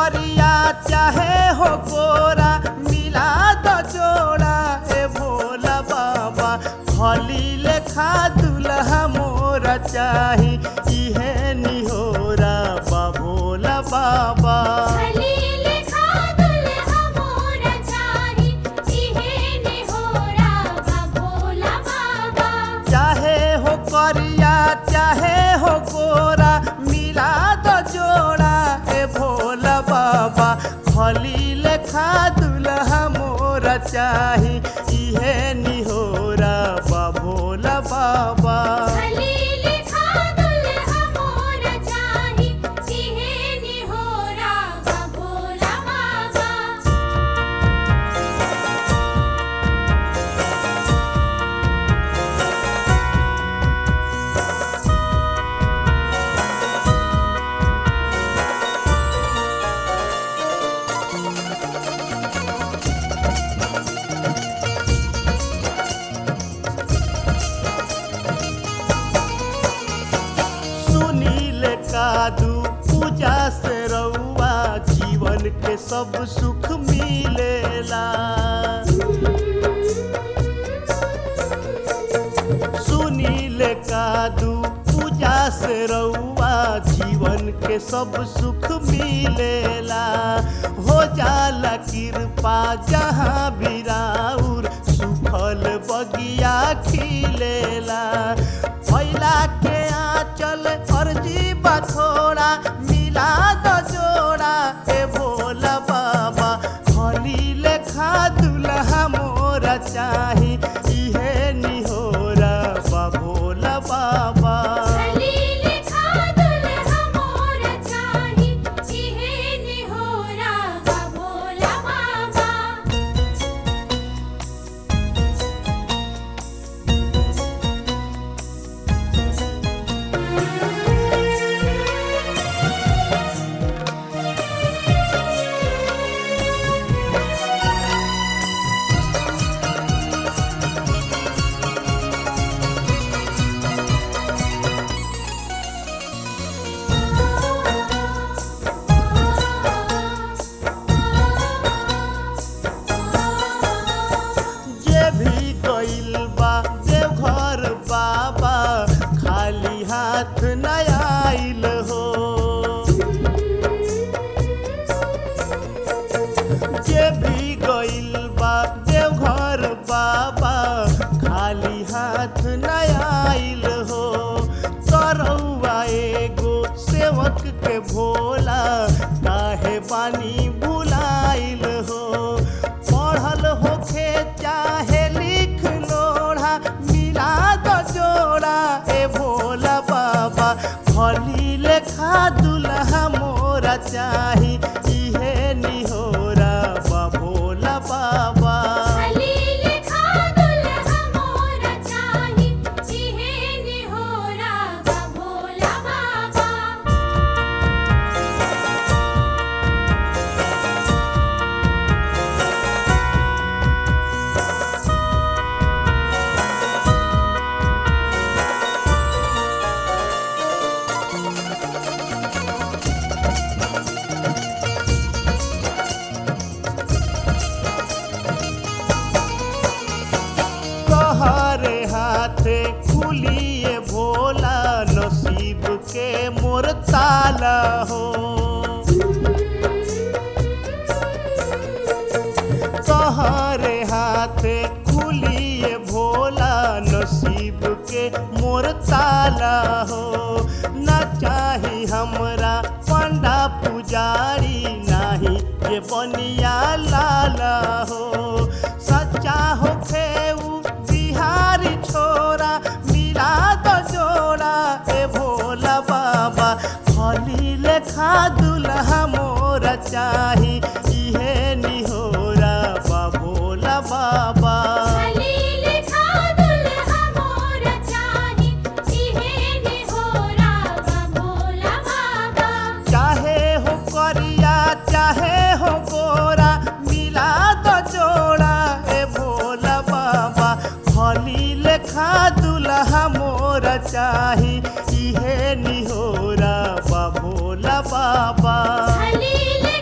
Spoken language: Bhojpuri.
करिया चाहे हो गोरा मिला दो जोड़ा ए भोला बाबा भली लेखा दुल्हा मोरा चाही इहे निहोरा बा भोला बाबा खलील खा दुल्हा मोर चाही इहे निहोरा बा भोला बाबा चाहे हो करिया चाहे हो गोरा मिला दो जोड़ा ए भोला बाबा भली लेखा दुल्हा मोरा चाही इहे निहोरा बा भोला बाबा खलील खा दुल्हा मोर चाही इहे निहोरा बा भोला बाबा सुनील कादू पूजा से रउआ जीवन के सब सुख मिलेला सुनील कादू पूजा से रउआ जीवन के सब सुख मिलेला हो जाला कृपा जहाँ बिराउर सुफल बगिया खिलेला फैला के आंचल अर्जी बथोड़ा मिला दो जोड़ा ए भोला बाबा हली लेखा दुल्हा मोरा चाही इहे निहोरा बा भोला बाबा खलील खा दुल्हा मोर चाही इहे निहोरा बा भोला बाबा जे भी गइल बा देवघर बाबा खाली हाथ न आइल हो जे भी गइल बा देवघर बाबा खाली हाथ न आइल हो करौआ एगो सेवक के भोला काहे बानी बुलाइल हो पढ़ल होखे चाहे लिख लोढ़ा मिला दो जोड़ा ए भोला बाबा भली लेखा दुल्हा मोरा चाही इहे निहोरा बा भोला बाबा खलील खा दुल्हा मोर चाही इहे निहोरा बा भोला बाबा तोहरे हाथे खुलिए भोला नसीब के मोर ताला हो तोहरे हाथे खुलिए भोला नसीब के मोर ताला हो न चाही हमरा पंडा पुजारी नाही ये बनिया लाला हो सच्चा होखे उ बिहारी छोरा मिला दो जोड़ा ए भोला बाबा हली लेखा दुल्हा मोरा चाही इहे निहोरा बा भोला बाबा खलील खा दुल्हा मोर चाही इहे निहोरा बा भोला बाबा चाहे हो करिया चाहे हो गोरा मिला दो जोड़ा ए भोला बाबा हली लेखा दुल्हा मोरा चाही इहे निहोरा बा भोला बाबा खलील